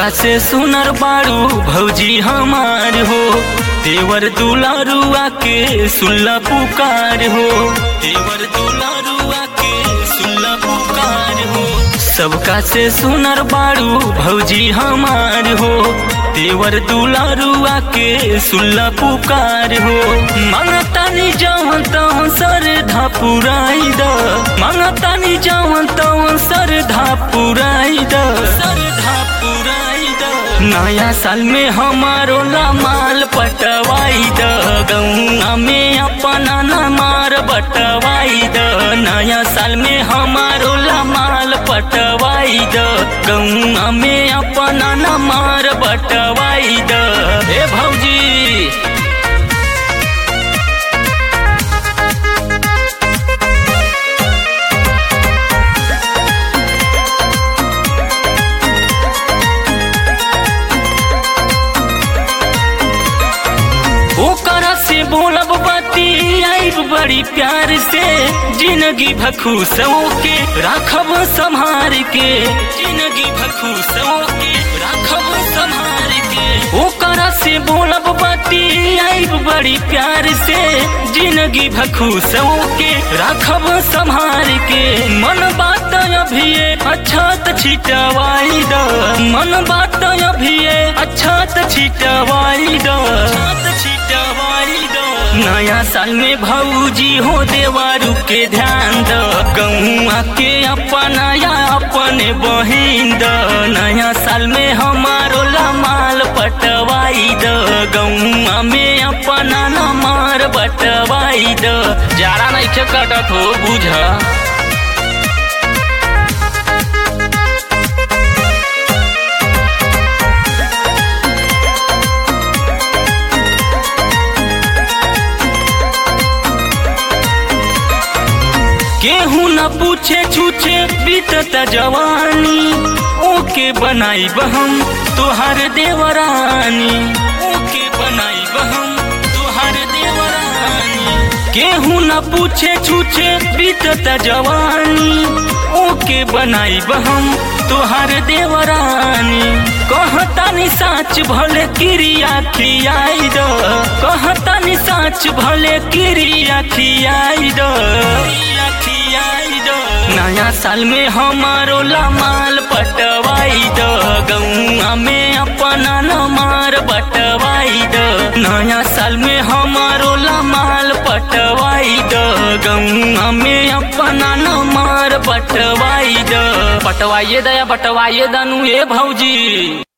सबका से सुनर बारू भौजी हमार हो देवर दुलारुआ के सुल्ला पुकार हो देवर दुलारुआ के सुल्ला पुकार हो सबका से सुनर बारू भौजी हमार हो देवर दुलारुआ के सुल्ला पुकार हो मांगतानी जावन तवन सर धापुराई द मांगतानी जावन तवन सर धापुराई द सर धापुराई द नया साल में हमारो लामाल पटवाई द गौना में अपना नमार बटवाई द नया साल में हमारो लामाल पटवाई द गौना में अपना नमार बटवाई द हे भौजी ओकरा से बोलब बाती आइब बड़ी प्यार से जिंदगी भखूसों के राखब संभार के जिंदगी भखूसों के राखब संभार के ओकरा से बोलब बाती आइब बड़ी प्यार से जिंदगी भखूसों के राखब संभार के मन बात अभी अच्छा त छिटवाई द मन बात अभी अच्छा त छिटवाई द नया साल में भौजी हो देवारू के ध्यान द गौआ के अपना या अपने बहिन द नया साल में हमारो लमाल पटवाई द गौआ में अपना नमार बटवाई द जाड़ा नहीं कटत हो बुझा केहू न पूछे छूछे बीतत जवानी ओके बनाई बहम तुहार देवरानी ओके बनाई बहम तुहार देवरानी केहू न पूछे छूछे बीतत जवानी ओके बनाई बहम तुहार देवरानी कहतानी साच भले क्रिया खियाई दो कहतानी साच भले क्रिया खियाई दो नया साल में हमारो लमाल पटवाई दो गौआ में अपना नमार बटवाई दो नया साल में हमारो लमाल पटवाई दो गौआ में अपना नमार बटवाई दो पटवाइए दया बटवाइए दनु ए भौजी